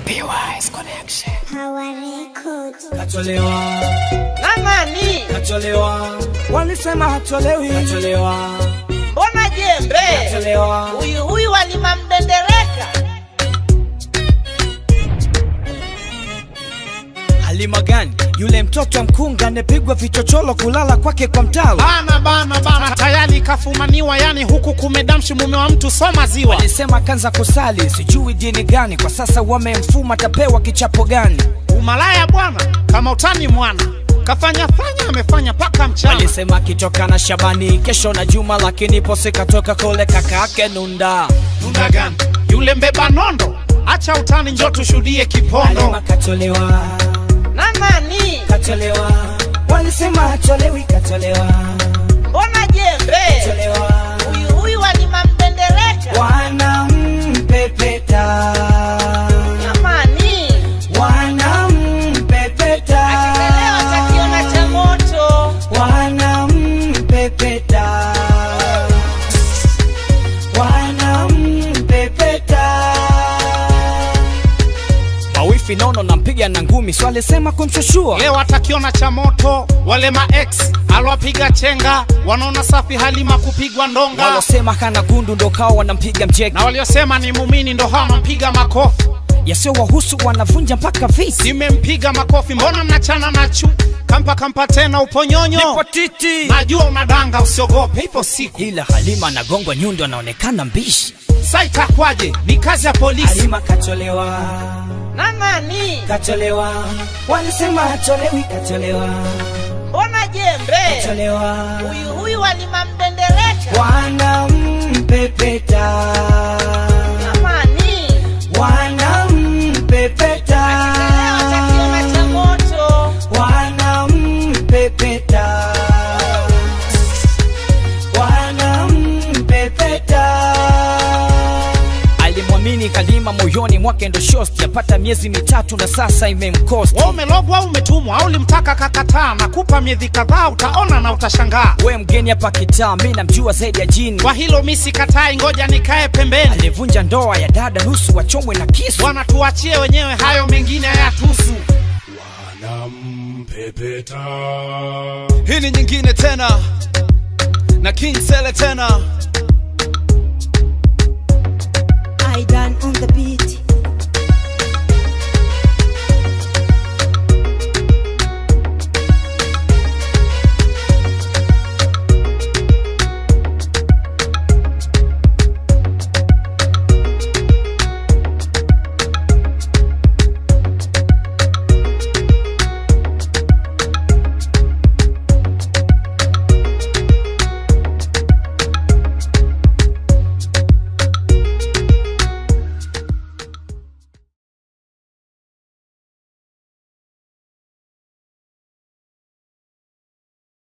PY's Connection. Power Records. Katolewa, na nani? katolewa, walisema hatolewi, katolewa, Mbona jembe? katolewa, Huyu huyu walima mdendereka. Halima gani yule mtoto wa mkunga anepigwa vichocholo kulala kwake kwa mtalo? bana bana bana tayari kafumaniwa yani huku kumedamshi mume wa mtu soma ziwa Walisema kanza kusali, sijui dini gani, kwa sasa wamemfuma, tapewa kichapo gani? umalaya bwana kama utani mwana kafanya fanya amefanya paka mchana Walisema kitoka na Shabani kesho na Juma, lakini pose katoka kule kakake Nunda. Tunda gani yule mbeba nondo acha utani njo tushuhudie kipondo Halima katolewa, Na nani? katolewa, walisema hatolewi, katolewa, Mbona jembe? katolewa, Huyu huyu walima mdendereka. wanampepeta, Jamani, wanampepeta, akilelewa takiona cha moto. wanampepeta, wanampepeta. Mawifi nono nampiga na ngumi, so alisema kumshushua leo atakiona cha moto wale ma ex alwapiga chenga wanaona safi halima kupigwa ndonga walosema kana gundu ndo kao wanampiga mjeka, na waliosema ni mumini ndo hawa wanampiga makofi yasio wahusu wanavunja mpaka visi. nimempiga makofi mbona mnachana na chu kampa kampa tena uponyonyo Nipo titi, najua unadanga usiogope ipo siku ila Halima anagongwa nyundo, anaonekana mbishi. sa itakwaje ni kazi ya polisi Halima katolewa, Na nani? katolewa, walisema hatolewi, katolewa, Mbona jembe? katolewa, Huyu huyu walima mdendereka. wanampepeta, Jamani, wanampepeta, akilelewa takiona cha moto. wanampepeta, wanampepeta. Alimwamini Kalima moyoni mwake ndo shosti, yapata miezi mitatu na sasa imemkosti. wa umelogwa au umetumwa au ulimtaka kakataa nakupa miezi kadhaa utaona na utashangaa We mgeni hapa kitaa, mi namjua zaidi ya jini. kwa hilo mi sikatai ngoja nikae pembeni Alivunja ndoa ya dada nusu wachomwe na kisu. bwana tuachie wenyewe hayo mengine hayatusu Pepeta. Hii ni nyingine tena na King Sele tena I done on the beat.